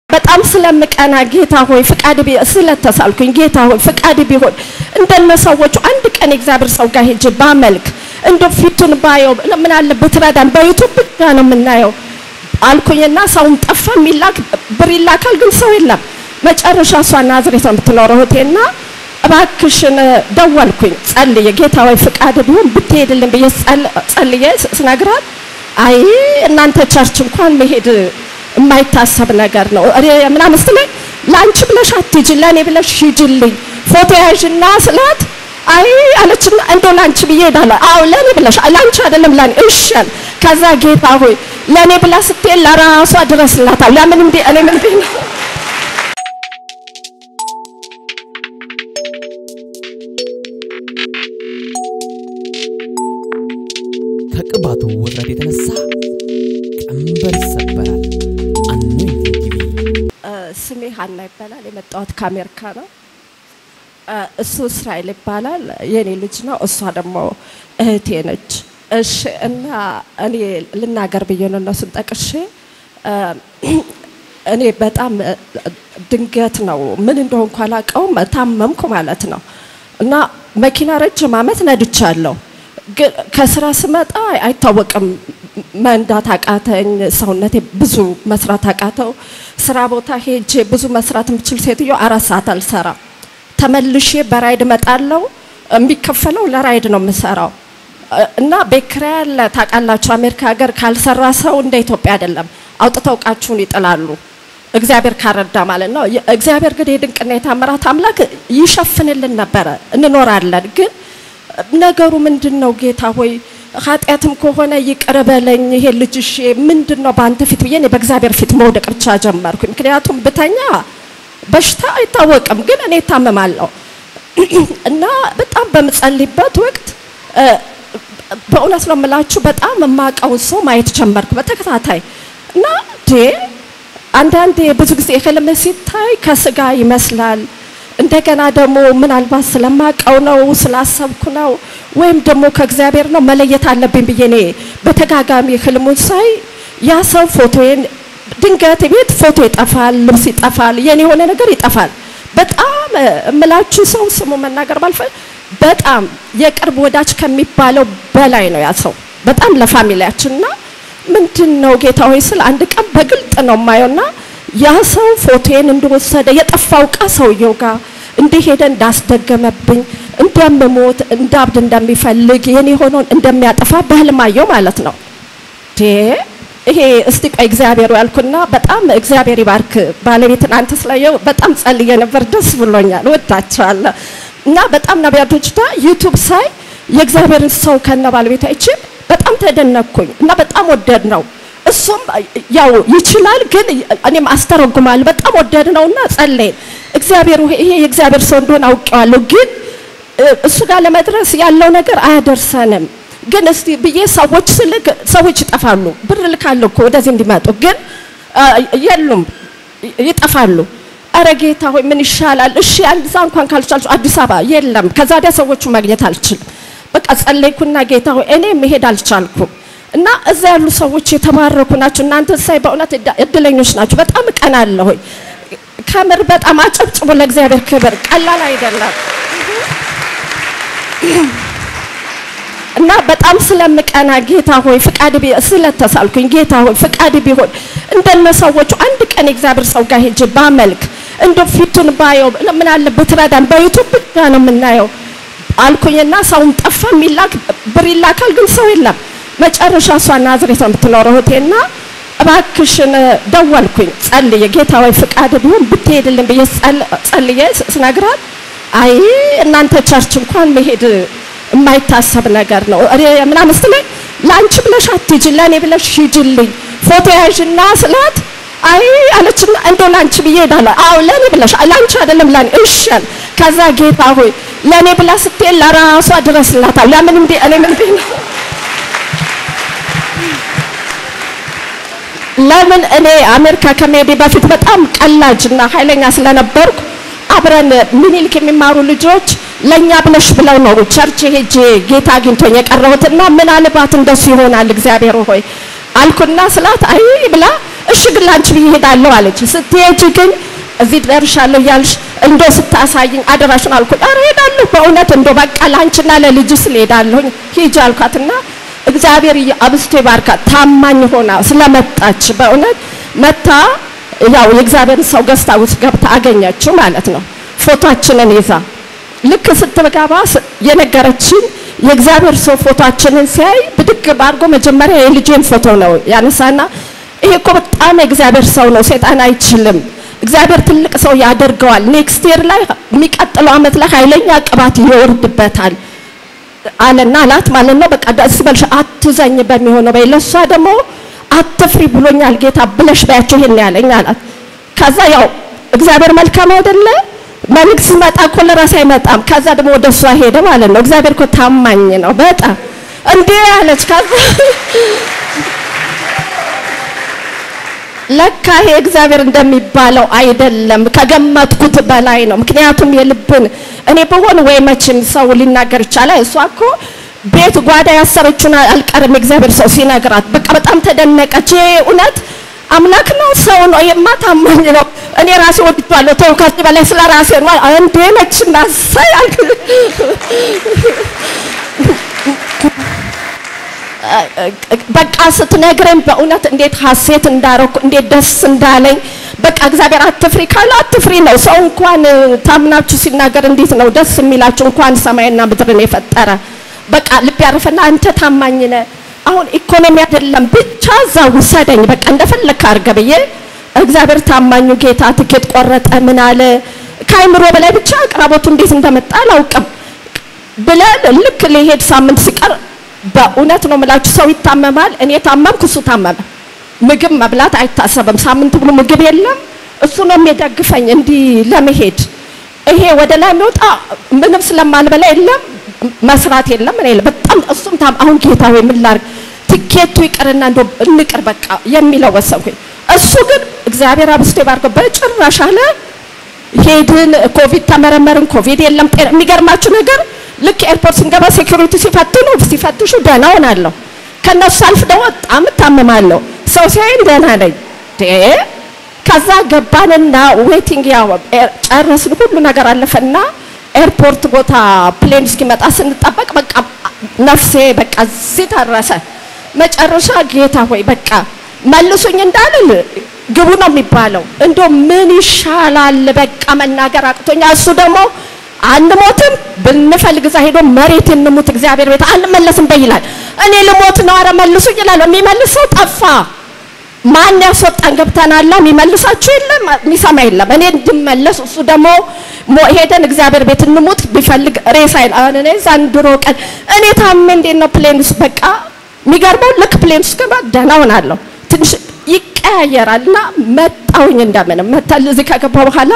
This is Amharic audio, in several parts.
በጣም ስለምቀና ጌታ ሆይ ፍቃድ ቢ ስለተሳልኩኝ ጌታ ሆይ ፍቃድ ቢሆን እንደነ ሰዎቹ አንድ ቀን የእግዚአብሔር ሰው ጋር ሄጄ ባመልክ እንደ ፊቱን ባየው ምን አለ ብትረዳን፣ በዩቱብ ብቻ ነው የምናየው አልኩኝና ሰውም ጠፋ። የሚላክ ብር ይላካል፣ ግን ሰው የለም። መጨረሻ እሷ ናዝሬት ነው የምትኖረው እህቴና እባክሽን ደወልኩኝ ጸልዬ ጌታ ወይ ፍቃድ ቢሆን ብትሄድልን ብዬ ጸልዬ ስነግራት አይ እናንተ ቸርች እንኳን መሄድ የማይታሰብ ነገር ነው እኔ ምናምን ስትለኝ ለአንቺ ብለሽ አትሂጂ ለእኔ ብለሽ ሂጂልኝ ፎቶ ያዥና ስላት አይ አለችና እንደው ለአንቺ ብዬ ሄዳለሁ አዎ ለእኔ ብለሽ ለአንቺ አይደለም ለእኔ እሺ አለ ከዛ ጌታ ሆይ ለእኔ ብላ ስትሄድ ለራሷ ድረስላታል ለምን እንዴ እኔ ምን ብዬ ነው ከቅባቱ ውጥረት የተነሳ ቀንበር ይሰበራል። አኖይንቲንግ ቲቪ ስሜ ሀና ይባላል። የመጣሁት ከአሜሪካ ነው። እሱ እስራኤል ይባላል። የኔ ልጅ ነው። እሷ ደግሞ እህቴ ነች። እሺ እና እኔ ልናገር ብዬ ነው እነሱን ጠቅሼ እኔ በጣም ድንገት ነው ምን እንደሆንኩ አላውቀውም። ታመምኩ ማለት ነው እና መኪና ረጅም ዓመት ነድቻለሁ። ግን ከስራ ስመጣ አይታወቅም መንዳት አቃተኝ። ሰውነቴ ብዙ መስራት አቃተው። ስራ ቦታ ሄጄ ብዙ መስራት የምችል ሴትዮ አራት ሰዓት አልሰራም። ተመልሼ በራይድ እመጣለሁ። የሚከፈለው ለራይድ ነው የምሰራው እና ቤት ኪራይ አለ። ታውቃላችሁ፣ አሜሪካ ሀገር ካልሰራ ሰው እንደ ኢትዮጵያ አይደለም። አውጥተው እቃችሁን ይጥላሉ። እግዚአብሔር ካረዳ ማለት ነው። እግዚአብሔር ግን የድንቅና የታምራት አምላክ ይሸፍንልን ነበረ፣ እንኖራለን ግን ነገሩ ምንድን ነው? ጌታ ሆይ ኃጢአትም ከሆነ ይቅር በለኝ። ይሄ ልጅሽ ምንድን ነው በአንተ ፊት ብዬ እኔ በእግዚአብሔር ፊት መውደቅ ብቻ ጀመርኩ። ምክንያቱም ብተኛ በሽታ አይታወቅም፣ ግን እኔ እታመማለሁ እና በጣም በምጸልይበት ወቅት በእውነት ነው የምላችሁ በጣም የማውቀውን ሰው ማየት ጀመርኩ በተከታታይ እና ዴ አንዳንዴ ብዙ ጊዜ ህልም ሲታይ ከስጋ ይመስላል እንደገና ደግሞ ምናልባት ስለማቀው ነው ስላሰብኩ ነው ወይም ደግሞ ከእግዚአብሔር ነው መለየት አለብኝ ብዬ እኔ በተጋጋሚ ህልሙን ሳይ ያ ሰው ፎቶዬን ድንገት ቤት ፎቶ ይጠፋል፣ ልብስ ይጠፋል፣ የኔ የሆነ ነገር ይጠፋል። በጣም እምላችሁ ሰው ስሙ መናገር ባልፈ በጣም የቅርብ ወዳጅ ከሚባለው በላይ ነው ያ ሰው በጣም ለፋሚሊያችንና ምንድን ነው ጌታ ሆይ ስል አንድ ቀን በግልጥ ነው የማየውና ያ ሰው ፎቶዬን እንደወሰደ የጠፋው እቃ ሰውየው ጋር እንደሄደ እንዳስደገመብኝ እንደምሞት እንዳብድ እንደሚፈልግ የኔ ሆኖን እንደሚያጠፋ በህልማየው ማለት ነው። ይሄ እስቲ ቆይ እግዚአብሔር ያልኩና በጣም እግዚአብሔር ይባርክ ባለቤትን አንተ ስላየው በጣም ጸልዬ ነበር። ደስ ብሎኛል። ወዳቸዋለሁ እና በጣም ነቢያቶች ዩቱብ ሳይ የእግዚአብሔርን ሰው ከነ ባለቤት አይችል በጣም ተደነቅኩኝ እና በጣም ወደድ ነው እሱም ያው ይችላል፣ ግን እኔም አስተረጉማለሁ። በጣም ወደድ ነውና ጸለይን። እግዚአብሔር ይሄ የእግዚአብሔር ሰው እንደሆነ አውቄዋለሁ፣ ግን እሱ ጋር ለመድረስ ያለው ነገር አያደርሰንም። ግን እስቲ ብዬ ሰዎች ስልክ ሰዎች ይጠፋሉ። ብር ልካለሁ እኮ ወደዚህ እንዲመጡ፣ ግን የሉም፣ ይጠፋሉ። አረ ጌታ ሆይ ምን ይሻላል? እሺ እዛ እንኳን ካልቻልኩ አዲስ አበባ የለም። ከዛ ወዲያ ሰዎቹ ማግኘት አልችልም። በቃ ጸለይኩና ጌታ ሆይ እኔ መሄድ አልቻልኩም። እና እዛ ያሉ ሰዎች የተባረኩ ናቸው። እናንተ ሳይ በእውነት እድለኞች ናቸው። በጣም እቀናለሁ። ከምር በጣም አጨብጭቡ ለእግዚአብሔር ክብር። ቀላል አይደለም እና በጣም ስለምቀና ጌታ ሆይ ፍቃድ ቢ ስለተሳልኩኝ ጌታ ሆይ ፍቃድ ቢሆን እንደነ ሰዎቹ አንድ ቀን የእግዚአብሔር ሰው ጋር ሄጄ ባመልክ እንደ ፊቱን ባየው ምን አለ ብትረዳን፣ በዩቱብ ብቻ ነው የምናየው አልኩኝና ሰውም ጠፋ። የሚላክ ብር ይላካል፣ ግን ሰው የለም። መጨረሻ እሷ ናዝሬት ነው የምትኖረው እህቴና እባክሽን ደወልኩኝ ጸልዬ ጌታ ወይ ፍቃድ ቢሆን ብትሄድልን ብዬ ጸልዬ ስነግራት አይ እናንተ ቸርች እንኳን መሄድ የማይታሰብ ነገር ነው እኔ ምናምን ስትለኝ ለአንቺ ብለሽ አትሂጂ ለእኔ ብለሽ ሂጂልኝ ፎቶ ያዥና ስላት አይ አለችና እንደው ለአንቺ ብዬ ሄዳለሁ አዎ ለእኔ ብለሽ ለአንቺ አይደለም ለእኔ እሺ አለ ከዛ ጌታ ሆይ ለእኔ ብላ ስትሄድ ለራሷ ድረስላታል ለምን እንዴ እኔ ምን ብዬ ነው ለምን እኔ አሜሪካ ከመሄዴ በፊት በጣም ቀላጅና ኃይለኛ ስለነበርኩ አብረን ምኒልክ የሚማሩ ልጆች ለኛ ብለሽ ብለው ነው ቸርች ሄጄ ጌታ አግኝቶኝ የቀረሁትና ምናልባት እንደሱ ይሆናል እግዚአብሔር ሆይ አልኩና ስላት አይ ብላ እሺ ግን ላንቺ ብዬ እሄዳለሁ አለች። ስትሄጂ ግን እዚህ ደርሻለሁ እያልሽ እንዶ ስታሳይኝ አደራሽን አልኩኝ። ኧረ እሄዳለሁ በእውነት እንዶ በቃ ላንቺና ለልጅ ስል እሄዳለሁኝ ሂጂ አልኳትና እግዚአብሔር አብስቶ ይባርካት። ታማኝ ሆና ስለመጣች በእውነት መታ ያው የእግዚአብሔር ሰው ገዝታ ውስጥ ገብታ አገኘችው ማለት ነው። ፎቶአችንን ይዛ ልክ ስትገባ የነገረችን የእግዚአብሔር ሰው ፎቶአችንን ሲያይ ብድግ አድርጎ መጀመሪያ የልጄን ፎቶ ነው ያነሳና ይሄ እኮ በጣም የእግዚአብሔር ሰው ነው፣ ሰይጣን አይችልም፣ እግዚአብሔር ትልቅ ሰው ያደርገዋል። ኔክስት ይር ላይ የሚቀጥለው ዓመት ላይ ኃይለኛ ቅባት ይወርድበታል አለና አላት ማለት ነው። በቃ ደስ በልሽ አትዘኝ በሚሆነው በይ ለሷ ደግሞ አትፍሪ ብሎኛል ጌታ ብለሽ በያቸው ይሄን ያለኝ አላት። ከዛ ያው እግዚአብሔር መልካም አይደለ መልእክት ሲመጣ እኮ ለራስ አይመጣም። ከዛ ደግሞ ወደ እሷ ሄደ ማለት ነው። እግዚአብሔር እኮ ታማኝ ነው በጣም እንዴ አለች። ከዛ ለካ ይሄ እግዚአብሔር እንደሚባለው አይደለም፣ ከገመትኩት በላይ ነው። ምክንያቱም የልብን እኔ በሆን ወይ መቼም ሰው ሊናገር ይቻላል። እሷ እኮ ቤት ጓዳ ያሰረችውን አልቀርም እግዚአብሔር ሰው ሲነግራት በቃ በጣም ተደነቀች። ይሄ እውነት አምላክ ነው ሰው ነው የማ ታማኝ ነው። እኔ ራሴ ወድቷለሁ። ተው ከዚህ በላይ ስለ ራሴ ነው እንዴ ነች እናሳይ አልክ በቃ ስትነግረኝ በእውነት እንዴት ሀሴት እንዳረኩ እንዴት ደስ እንዳለኝ። በቃ እግዚአብሔር አትፍሪ ካለ አትፍሪ ነው። ሰው እንኳን ታምናችሁ ሲናገር እንዴት ነው ደስ የሚላችሁ? እንኳን ሰማይና ምድርን የፈጠረ በቃ ልብ ያረፈና አንተ ታማኝ ነህ። አሁን ኢኮኖሚ አይደለም ብቻ እዛ ውሰደኝ በቃ እንደፈለክ አድርገ ብዬ እግዚአብሔር ታማኙ ጌታ ትኬት ቆረጠ። ምን አለ ከአይምሮ በላይ ብቻ አቅራቦቱ እንዴት እንደመጣ አላውቅም ብለን ልክ ሊሄድ ሳምንት ሲቀር በእውነት ነው የምላችሁ፣ ሰው ይታመማል። እኔ ታመምኩ፣ እሱ ታመመ። ምግብ መብላት አይታሰብም። ሳምንት ብሎ ምግብ የለም። እሱ ነው የሚደግፈኝ እንዲህ ለመሄድ ይሄ ወደ ላይ የሚወጣ ምንም ስለማልበላ የለም መስራት የለም እኔ በጣም እሱም ታም አሁን ጌታ ወይ ምን ላድርግ ትኬቱ ይቅርና እንደው እንቅር በቃ የሚለው ወሰንኩኝ። እሱ ግን እግዚአብሔር አብስቶ ይባርከው በጭራሽ አለ። ሄድን፣ ኮቪድ ተመረመርን፣ ኮቪድ የለም። ጤና የሚገርማችሁ ነገር ልክ ኤርፖርት ስንገባ ሴኩሪቲ ሲፈትኑ ሲፈትሹ ደህና ሆናለሁ። ከነሱ ሳልፍ ደግሞ በጣም እታመማለሁ። ሰው ሲያይን ደህና ነኝ። ከዛ ገባንና ዌቲንግ ያው ጨረስን፣ ሁሉ ነገር አለፈና ኤርፖርት ቦታ ፕሌን እስኪመጣ ስንጠበቅ በቃ ነፍሴ በቃ እዚህ ደረሰ። መጨረሻ ጌታ ሆይ በቃ መልሱኝ እንዳልል ግቡ ነው የሚባለው። እንዶ ምን ይሻላል በቃ መናገር አቅቶኛ። እሱ ደግሞ አንሞትም ብንፈልግ እዛ ሄዶ መሬት እንሙት እግዚአብሔር ቤት አንመለስም በይላል። እኔ ልሞት ነው አረ መልሱኝ ይላል። የሚመልስ ሰው ጠፋ። ማን ያስወጣን? ገብተናላ። የሚመልሳችሁ የለም፣ የሚሰማ የለም። እኔ እንድመለስ እሱ ደግሞ ሄደን እግዚአብሔር ቤት እንሙት ቢፈልግ ሬሳ ይላል። እኔ ዘንድሮ ቀን እኔ ታሜ እንዴት ነው ፕሌን ውስጥ በቃ የሚገርመው ልክ ፕሌን ውስጥ ገባ ደህና ሆናለሁ። ትንሽ ይቀያየራል እና መጣሁኝ እንደምንም መታል እዚህ ከገባ በኋላ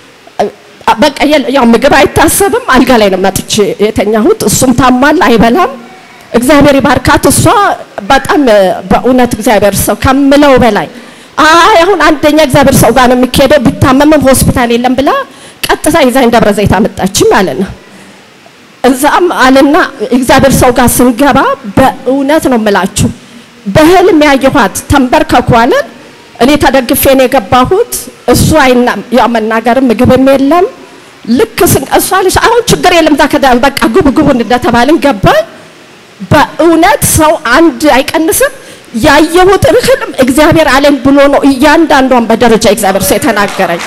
በቃ ያው ምግብ አይታሰብም። አልጋ ላይ ነው መጥቼ የተኛሁት። እሱም ታሟል፣ አይበላም። እግዚአብሔር ይባርካት። እሷ በጣም በእውነት እግዚአብሔር ሰው ከምለው በላይ አይ አሁን አንደኛ እግዚአብሔር ሰው ጋር ነው የሚካሄደው። ቢታመምም ሆስፒታል የለም ብላ ቀጥታ ይዛኝ ደብረ ዘይት አመጣችኝ ማለት ነው። እዛም አለና እግዚአብሔር ሰው ጋር ስንገባ በእውነት ነው የምላችሁ በህልም ያየኋት ተንበርከኩ አለን። እኔ ተደግፌ ነው የገባሁት። እሱ አይና ያው መናገርም ምግብም የለም። ልክ እሷ ልጅ አሁን ችግር የለም ዛከዳ በቃ ጉብ ጉቡን እንደተባልን ገባኝ። በእውነት ሰው አንድ አይቀንስም። ያየሁት ህልም እግዚአብሔር አለኝ ብሎ ነው እያንዳንዷን በደረጃ እግዚአብሔር ሰው የተናገረኝ።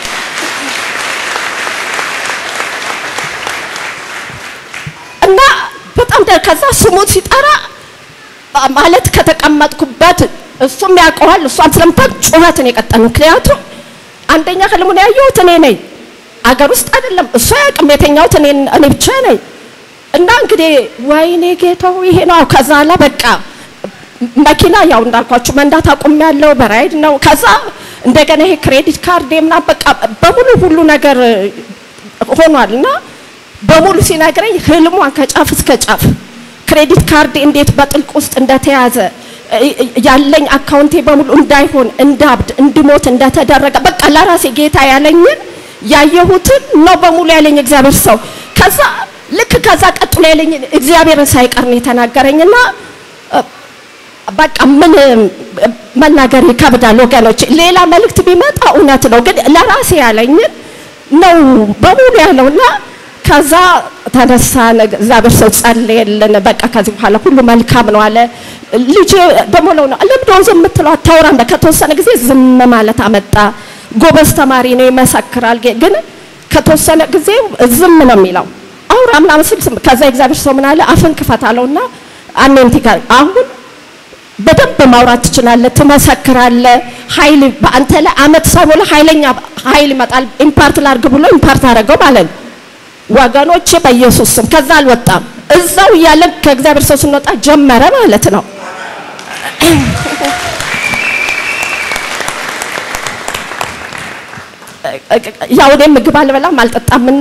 እና በጣም ከዛ ስሙን ሲጠራ ማለት ከተቀመጥኩበት እሱም ያውቀዋል እሷም ስለምታውቅ ጩኸትን የቀጠል ምክንያቱም አንደኛ ህልሙን ያየሁት እኔ ነኝ፣ አገር ውስጥ አይደለም እሱ አያውቅም የተኛሁት እኔ እኔ ብቻ ነኝ። እና እንግዲህ ወይኔ ጌታው ይሄ ነው። ከዛ ላ በቃ መኪና ያው እንዳልኳችሁ መንዳት አቁሜያለሁ፣ በራይድ ነው። ከዛ እንደገና ይሄ ክሬዲት ካርድ ምናምን በቃ በሙሉ ሁሉ ነገር ሆኗል እና በሙሉ ሲነግረኝ ህልሟን ከጫፍ እስከ ጫፍ ክሬዲት ካርድ እንዴት በጥልቅ ውስጥ እንደተያዘ ያለኝ አካውንቴ በሙሉ እንዳይሆን እንዳብድ እንድሞት እንደተደረገ በቃ ለራሴ ጌታ ያለኝን ያየሁትን ነው በሙሉ ያለኝ እግዚአብሔር ሰው። ከዛ ልክ ከዛ ቀጥሎ ያለኝን እግዚአብሔርን ሳይቀር ነው የተናገረኝና በቃ ምን መናገር ይከብዳል ወገኖች። ሌላ መልእክት ቢመጣ እውነት ነው፣ ግን ለራሴ ያለኝን ነው በሙሉ ያለውና ከዛ ተነሳ እግዚአብሔር ሰው ጸለየልን። በቃ ከዚህ በኋላ ሁሉ መልካም ነው አለ። ልጅ ደግሞ ነው ለምንድነው ዝም የምትለው አታውራም? ከተወሰነ ጊዜ ዝም ማለት አመጣ። ጎበዝ ተማሪ ነው ይመሰክራል፣ ግን ከተወሰነ ጊዜ ዝም ነው የሚለው አውራ ምናምን ሲል ከዛ እግዚአብሔር ሰው ምን አለ አፍን ክፈት አለውና አሜንቲ ጋር አሁን በደንብ ማውራት ትችላለህ፣ ትመሰክራለህ። ኃይል በአንተ ላይ አመት ሳይሞላ ኃይለኛ ኃይል ይመጣል። ኢምፓርት ላድርግ ብሎ ኢምፓርት አደረገው ማለት ነው። ወገኖቼ በኢየሱስ ስም ከዛ አልወጣም። እዛው እያለን ከእግዚአብሔር ሰው ስንወጣ ጀመረ ማለት ነው። ያው እኔ ምግብ አልበላም አልጠጣምና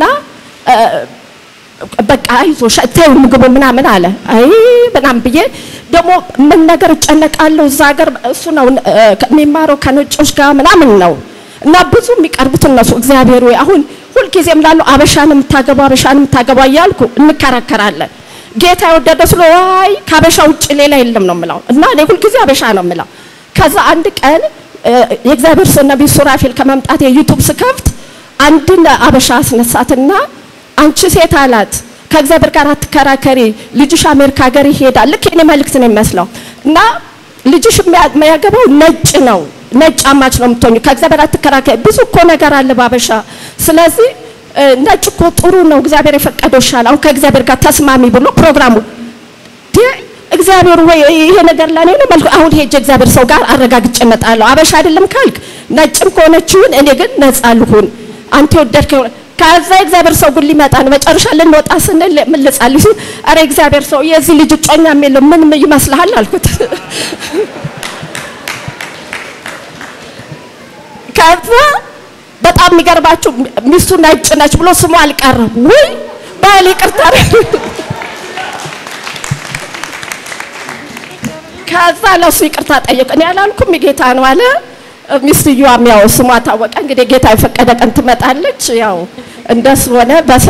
በቃ አይዞሽ ተይው ምግቡ ምናምን አለ። አይ ምናምን ብዬ ደግሞ ምን ነገር እጨነቃለሁ። እዛ ሀገር እሱ ነው የሚማረው ከነጮች ጋር ምናምን ነው እና ብዙ የሚቀርቡት እነሱ እግዚአብሔር ወይ አሁን ሁልጊዜም ላሉ አበሻን የምታገባ አበሻን የምታገባ እያልኩ እንከራከራለን። ጌታ የወደደ ስለ ዋይ ከአበሻ ውጭ ሌላ የለም ነው የምለው እና እኔ ሁልጊዜ አበሻ ነው የምለው። ከዛ አንድ ቀን የእግዚአብሔር ሰው ነቢይ ሱራፌል ከመምጣት የዩቱብ ስከፍት አንድን አበሻ አስነሳትና አንቺ ሴት አላት ከእግዚአብሔር ጋር አትከራከሪ፣ ልጅሽ አሜሪካ ሀገር ይሄዳል። ልክ የኔ መልእክት ነው የሚመስለው እና ልጅሽ የሚያገባው ነጭ ነው ነጭ አማች ነው የምትሆኙ። ከእግዚአብሔር አትከራከሪ። ብዙ እኮ ነገር አለ ባበሻ። ስለዚህ ነጭ እኮ ጥሩ ነው፣ እግዚአብሔር የፈቀደው ይሻላል። አሁን ከእግዚአብሔር ጋር ተስማሚ ብሎ ፕሮግራሙ እግዚአብሔር ወይ ይሄ ነገር ለኔ ነው መልኩ። አሁን ሄጄ እግዚአብሔር ሰው ጋር አረጋግጬ እመጣለሁ። አበሻ አይደለም ካልክ ነጭም ከሆነችውን እኔ ግን ነፃ ልሁን አንተ የወደድከው ከዛ እግዚአብሔር ሰው ግን ሊመጣ ነው። መጨረሻ ልንወጣ ስንል ምን ልጸልይ ሲል አረ እግዚአብሔር ሰው የዚህ ልጅ እጮኛ የሚለው ምን ይመስልሃል አልኩት። ከዛ በጣም የሚገርባችሁ ሚስቱ ነጭ ነች ብሎ ስሙ አልቀረም። ውይ ባል ይቅርታ ከዛ ለሱ ይቅርታ ጠየቅ። እኔ አላልኩም ጌታ ነው አለ። ሚስትየዋም ያው ስሟ ታወቀ። እንግዲህ ጌታ የፈቀደ ቀን ትመጣለች። ያው እንደሱ ሆነ። በሰ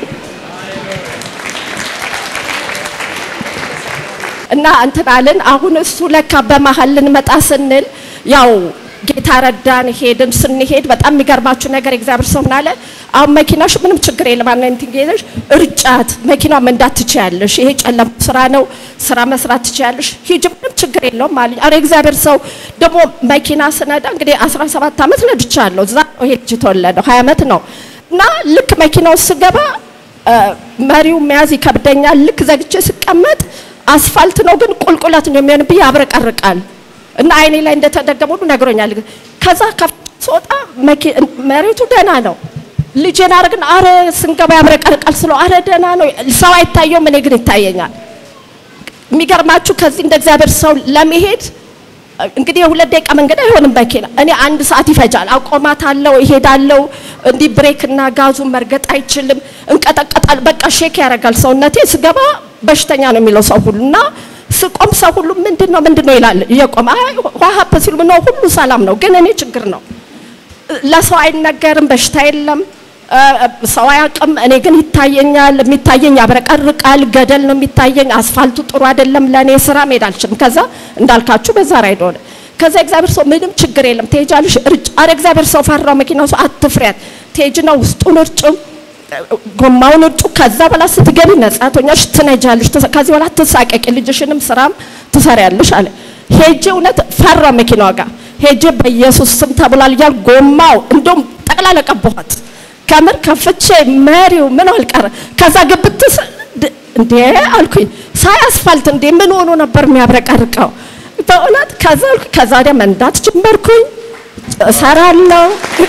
እና እንትን አልን። አሁን እሱ ለካ በመሀል ልንመጣ ስንል ያው ጌታ ረዳን። ሄድን። ስንሄድ በጣም የሚገርማችሁ ነገር እግዚአብሔር ሰው ምን አለ፣ አሁን መኪናሽ ምንም ችግር የለም አናንቲንጌሽ እርጫት፣ መኪናው መንዳት ትችያለሽ። ይሄ ጨለማ ስራ ነው፣ ስራ መስራት ትችያለሽ። ሂጂ፣ ምንም ችግር የለውም አለኝ። አረ እግዚአብሔር ሰው ደግሞ መኪና ስነዳ እንግዲህ 17 ዓመት ነድቻለሁ። እዛ ነው ይሄ ልጅ የተወለደው 20 ዓመት ነው። እና ልክ መኪናው ስገባ መሪው መያዝ ይከብደኛል። ልክ ዘግቼ ስቀመጥ አስፋልት ነው ግን ቁልቁለት ነው የሚሆንብኝ፣ ያብረቀርቃል እና አይኔ ላይ እንደተደገመ ሁሉ ነግሮኛል። ከዛ ስወጣ መሬቱ ደህና ነው። ልጄን አረግን አረ ስንገባ ያብረቀርቃል ስለው አረ ደህና ነው ሰው አይታየውም፣ እኔ ግን ይታየኛል። የሚገርማችሁ ከዚህ እንደ እግዚአብሔር ሰው ለመሄድ እንግዲህ የሁለት ደቂቃ መንገድ አይሆንም መኪና። እኔ አንድ ሰዓት ይፈጃል። አቆማታለሁ፣ እሄዳለሁ። እንዲህ ብሬክና ጋዙን መርገጥ አይችልም። እንቀጠቀጣል። በቃ ሼክ ያደርጋል ሰውነቴ። ስገባ በሽተኛ ነው የሚለው ሰው ሁሉ እና ስቆም ሰው ሁሉ ምንድን ነው ምንድን ነው ይላል እየቆመ አይ ዋሀፕ ሲሉ ምን ነው ሁሉ ሰላም ነው፣ ግን እኔ ችግር ነው። ለሰው አይነገርም፣ በሽታ የለም፣ ሰው አያውቅም። እኔ ግን ይታየኛል። የሚታየኝ ያብረቀርቃል፣ ገደል ነው የሚታየኝ። አስፋልቱ ጥሩ አይደለም ለእኔ ስራ መሄድ አልችልም። ከዛ እንዳልካችሁ በዛ ራይድ ሆነ። ከዛ እግዚአብሔር ሰው ምንም ችግር የለም ትሄጃለሽ፣ እርጭ። አረ እግዚአብሔር ሰው ፈራው። መኪናው ሰው አትፍሪያት፣ ትሄጂ ነው ውስጡን እርጩ ጎማውን እጩ። ከዛ በኋላ ስትገቢ ነጻ ትሆኛለሽ፣ ትነጃለሽ። ከዚህ በኋላ ትሳቀቂ፣ ልጅሽንም ስራም ትሰሪያለሽ አለ። ሄጄ እውነት ፈራ መኪናዋ ጋር ሄጄ በኢየሱስ ስም ተብሏል እያል ጎማው እንደውም ጠቅላላ ቀባኋት። ከምር ከፍቼ መሪው ምን አልቀረ። ከዛ ግብትስ እንዴ አልኩኝ ሳይ አስፋልት እንዴ ምን ሆኖ ነበር የሚያብረቀርቀው በእውነት። ከዛ አልኩኝ ከዛ ወዲያ መንዳት ጀመርኩኝ፣ እሰራለሁ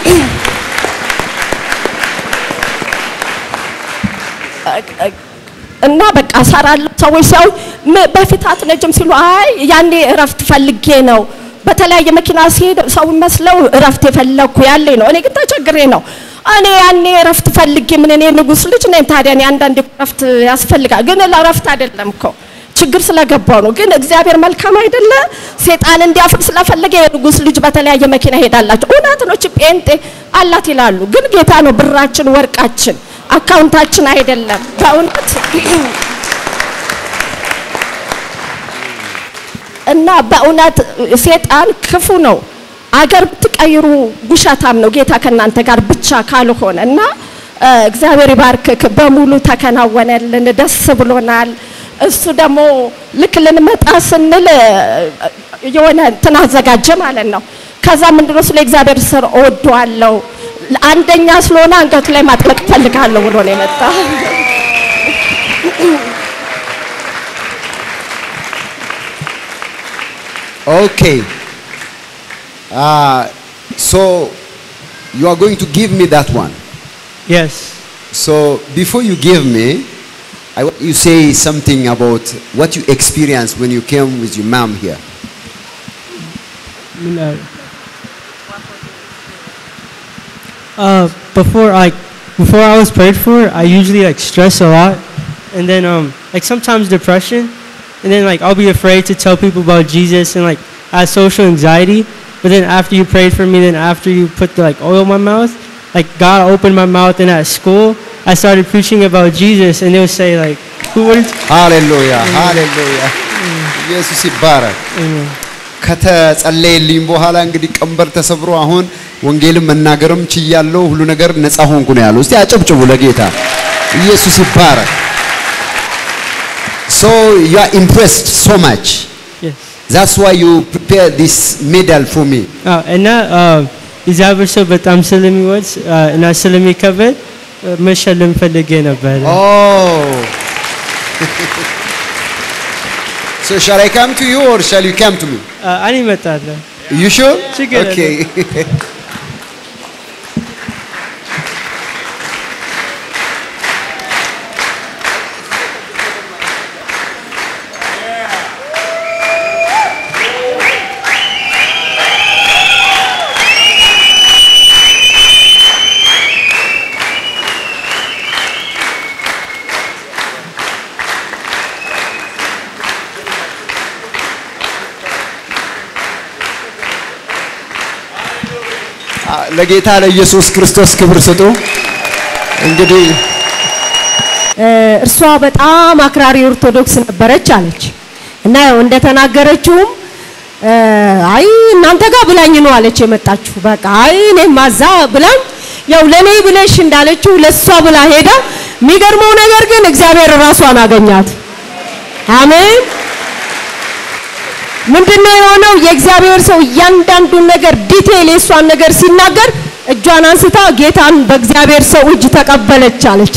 እና በቃ እሰራለሁ። ሰዎች ሲያዩ በፊት አትነጅም ሲሉ አይ ያኔ እረፍት ፈልጌ ነው። በተለያየ መኪና ሲሄድ ሰው መስለው እረፍት የፈለግኩ ያለኝ ነው። እኔ ግን ተቸግሬ ነው። እኔ ያኔ እረፍት ፈልጌ ምን እኔ ንጉስ ልጅ ነኝ። ታዲያ እኔ አንዳንዴ እረፍት ያስፈልጋል። ግን ለእረፍት አይደለም እኮ ችግር ስለገባው ነው። ግን እግዚአብሔር መልካም አይደለ? ሴጣን እንዲያፍር ስለፈለገ የንጉስ ልጅ በተለያየ መኪና ሄዳላቸው። እውነት ነው። ጴንጤ አላት ይላሉ። ግን ጌታ ነው ብራችን፣ ወርቃችን አካውንታችን አይደለም። በእውነት እና በእውነት ሴጣን ክፉ ነው። አገር ብትቀይሩ ውሸታም ነው ጌታ ከእናንተ ጋር ብቻ ካልሆነ እና እ፣ እግዚአብሔር ይባርክክ። በሙሉ ተከናወነልን፣ ደስ ብሎናል። እሱ ደግሞ ልክ ልንመጣ ስንል እ፣ የሆነ እንትን አዘጋጀ ማለት ነው። ከዛ ምንድነው ስለ እግዚአብሔር ስር እወደዋለሁ አንደኛ ስለሆነ አንገቱ ላይ ማጥለቅ ፈልጋለሁ ብሎ ነው የመጣ። Okay. Uh, so you are going to give me that one. Yes. So before you give me, I want you say something about what you experienced when you came with your mom here. No. Uh, before I, before I was prayed for, I usually like stress a lot, and then um, like sometimes depression, and then like I'll be afraid to tell people about Jesus, and like I have social anxiety. But then after you prayed for me, then after you put the like oil in my mouth, like God opened my mouth, and at school I started preaching about Jesus, and they would say like, "Who would?" ሃሌሉያ ሃሌሉያ ኢየሱስ ይባረክ። ከተጸለየልኝ በኋላ እንግዲህ ቀንበር ተሰብሮ አሁን ወንጌልን መናገርም ችያለሁ፣ ሁሉ ነገር ነፃ ሆንኩ ነው ያለው። እስቲ አጨብጭቡ ለጌታ ኢየሱስ ይባረክ። So you are impressed so much. Yes. That's why you prepared this medal for me. አዎ እና እግዚአብሔር ሰው በጣም ስለሚወድ እና ስለሚከበድ መሸለም ፈልጌ ነበር። Oh. so shall I come to you or shall you come to me? እኔ እመጣለሁ። You sure? ችግር Okay. ለጌታ ለኢየሱስ ክርስቶስ ክብር ስጡ። እንግዲህ እርሷ በጣም አክራሪ ኦርቶዶክስ ነበረች አለች እና ያው እንደተናገረችውም እ፣ አይ እናንተ ጋር ብላኝ ነው አለች የመጣችሁ። በቃ አይ እኔም ማዛ ብላኝ ያው ለኔ ብለሽ እንዳለችው ለሷ ብላ ሄዳ፣ የሚገርመው ነገር ግን እግዚአብሔር ራሷን አገኛት። አሜን። ምንድነው የሆነው? የእግዚአብሔር ሰው እያንዳንዱን ነገር ዲቴል የሷን ነገር ሲናገር እጇን አንስታ ጌታን በእግዚአብሔር ሰው እጅ ተቀበለች አለች።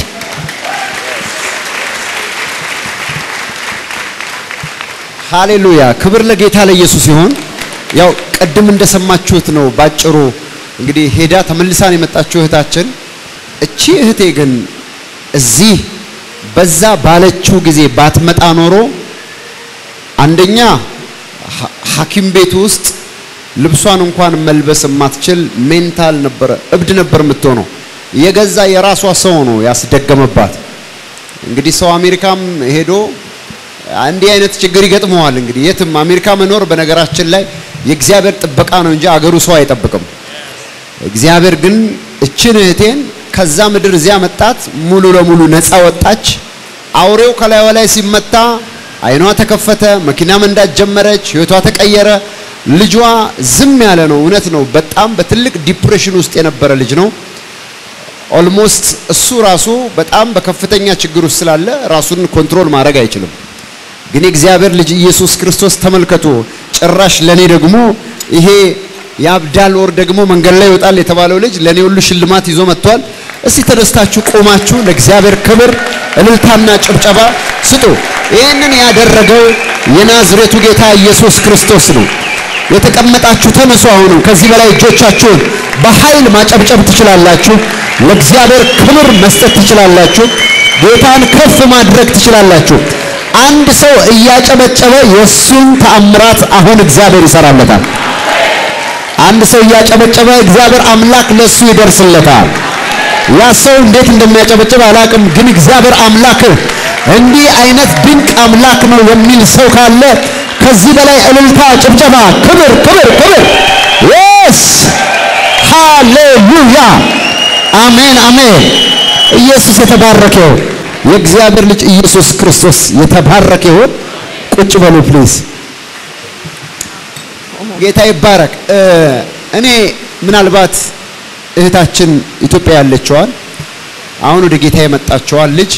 ሃሌሉያ ክብር ለጌታ ለኢየሱስ ይሁን። ያው ቅድም እንደሰማችሁት ነው ባጭሩ። እንግዲህ ሄዳ ተመልሳን የመጣችው እህታችን። እቺ እህቴ ግን እዚህ በዛ ባለችው ጊዜ ባትመጣ ኖሮ አንደኛ ሐ- ሐኪም ቤት ውስጥ ልብሷን እንኳን መልበስ የማትችል ሜንታል ነበረ፣ እብድ ነበር የምትሆነው። የገዛ የራሷ ሰው ነው ያስደገመባት። እንግዲህ ሰው አሜሪካም ሄዶ እንዲህ አይነት ችግር ይገጥመዋል። እንግዲህ የትም አሜሪካ መኖር በነገራችን ላይ የእግዚአብሔር ጥበቃ ነው እንጂ አገሩ ሰው አይጠብቅም። እግዚአብሔር ግን እችን እህቴን ከዛ ምድር እዚያ መጣት፣ ሙሉ ለሙሉ ነፃ ወጣች። አውሬው ከላይዋ ላይ ሲመታ አይኗ ተከፈተ፣ መኪና መንዳት ጀመረች፣ ህይወቷ ተቀየረ። ልጇ ዝም ያለ ነው። እውነት ነው። በጣም በትልቅ ዲፕሬሽን ውስጥ የነበረ ልጅ ነው። ኦልሞስት እሱ ራሱ በጣም በከፍተኛ ችግር ውስጥ ስላለ ራሱን ኮንትሮል ማድረግ አይችልም። ግን የእግዚአብሔር ልጅ ኢየሱስ ክርስቶስ ተመልከቱ፣ ጭራሽ ለኔ ደግሞ ይሄ ያብዳል ወር ደግሞ መንገድ ላይ ይወጣል የተባለው ልጅ ለኔ ሁሉ ሽልማት ይዞ መጥቷል። እስቲ ተደስታችሁ ቆማችሁ ለእግዚአብሔር ክብር እልልታና ጭብጨባ ስጡ። ይህንን ያደረገው የናዝሬቱ ጌታ ኢየሱስ ክርስቶስ ነው። የተቀመጣችሁ ተነሱ። አሁንም ከዚህ በላይ እጆቻችሁን በኃይል ማጨብጨብ ትችላላችሁ። ለእግዚአብሔር ክብር መስጠት ትችላላችሁ። ጌታን ከፍ ማድረግ ትችላላችሁ። አንድ ሰው እያጨበጨበ የእሱን ተአምራት አሁን እግዚአብሔር ይሰራለታል። አንድ ሰው እያጨበጨበ እግዚአብሔር አምላክ ለሱ ይደርስለታል። ያ ሰው እንዴት እንደሚያጨበጭብ አላቅም፣ ግን እግዚአብሔር አምላክ እንዲህ አይነት ድንቅ አምላክ ነው የሚል ሰው ካለ ከዚህ በላይ እልልታ፣ ጭብጨባ፣ ክብር ክብር ክብር የስ ሃሌሉያ አሜን አሜን። ኢየሱስ የተባረከ ይሁን። የእግዚአብሔር ልጅ ኢየሱስ ክርስቶስ የተባረከ ይሁን። ቁጭ በሉ ፕሊዝ። ጌታ ይባረክ። እ፣ እኔ ምናልባት እህታችን ኢትዮጵያ ያለችዋን አሁን ወደ ጌታ የመጣችዋን ልጅ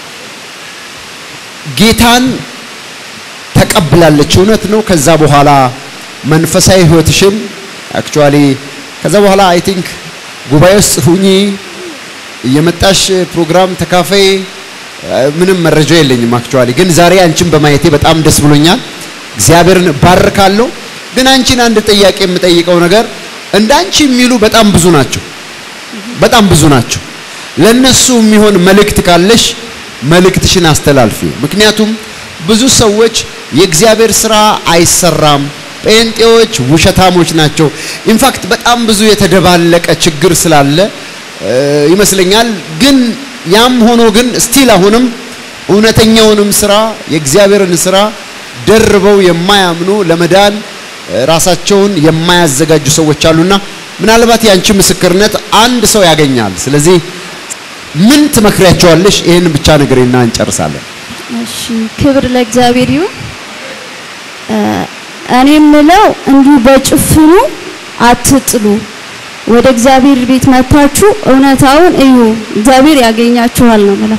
ጌታን ተቀብላለች፣ እውነት ነው። ከዛ በኋላ መንፈሳዊ ህይወትሽን አክቹአሊ ከዛ በኋላ አይ ቲንክ ጉባኤ ውስጥ ሁኚ እየመጣሽ ፕሮግራም ተካፈይ እ፣ ምንም መረጃ የለኝም አክቹአሊ ግን ዛሬ አንቺን በማየቴ በጣም ደስ ብሎኛል። እግዚአብሔርን ባርካለሁ። ግን አንቺን አንድ ጥያቄ የምጠይቀው ነገር እንዳንቺ የሚሉ በጣም ብዙ ናቸው፣ በጣም ብዙ ናቸው። ለነሱ የሚሆን መልእክት ካለሽ መልእክትሽን አስተላልፊ። ምክንያቱም ብዙ ሰዎች የእግዚአብሔር ስራ አይሰራም፣ ጴንጤዎች ውሸታሞች ናቸው። ኢንፋክት በጣም ብዙ የተደባለቀ ችግር ስላለ እ፣ ይመስለኛል። ግን ያም ሆኖ ግን ስቲል አሁንም እውነተኛውንም ስራ የእግዚአብሔርን ስራ ደርበው የማያምኑ ለመዳን እ፣ ራሳቸውን የማያዘጋጁ ሰዎች አሉና ምናልባት ያንቺ ምስክርነት አንድ ሰው ያገኛል። ስለዚህ ምን ትመክሪያቸዋለሽ? ይህን ብቻ ንገሪና እንጨርሳለን። እሺ ክብር ለእግዚአብሔር ይሁን። እ፣ እኔ የምለው እንዲሁ በጭፍኑ አትጥሉ። ወደ እግዚአብሔር ቤት መታችሁ እውነታውን እዩ፣ እግዚአብሔር ያገኛችኋል ነው የምለው።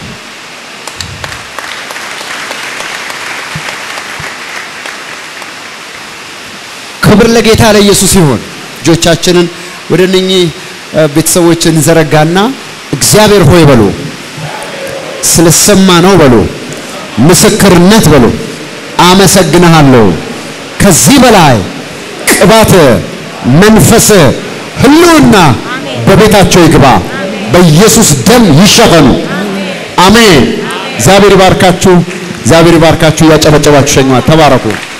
ክብር ለጌታ ለኢየሱስ ይሁን። እጆቻችንን ወደ እነኚህ እ፣ ቤተሰቦች እንዘረጋና እግዚአብሔር ሆይ በሉ፣ ስለሰማ ነው በሉ፣ ምስክርነት በሉ፣ አመሰግንሃለሁ። ከዚህ በላይ ቅባት፣ መንፈስ፣ ህልውና በቤታቸው ይግባ፣ በኢየሱስ ደም ይሸፈኑ። አሜን። እግዚአብሔር ይባርካችሁ። እግዚአብሔር ይባርካችሁ። እያጨበጨባችሁ ሸኟት። ተባረኩ።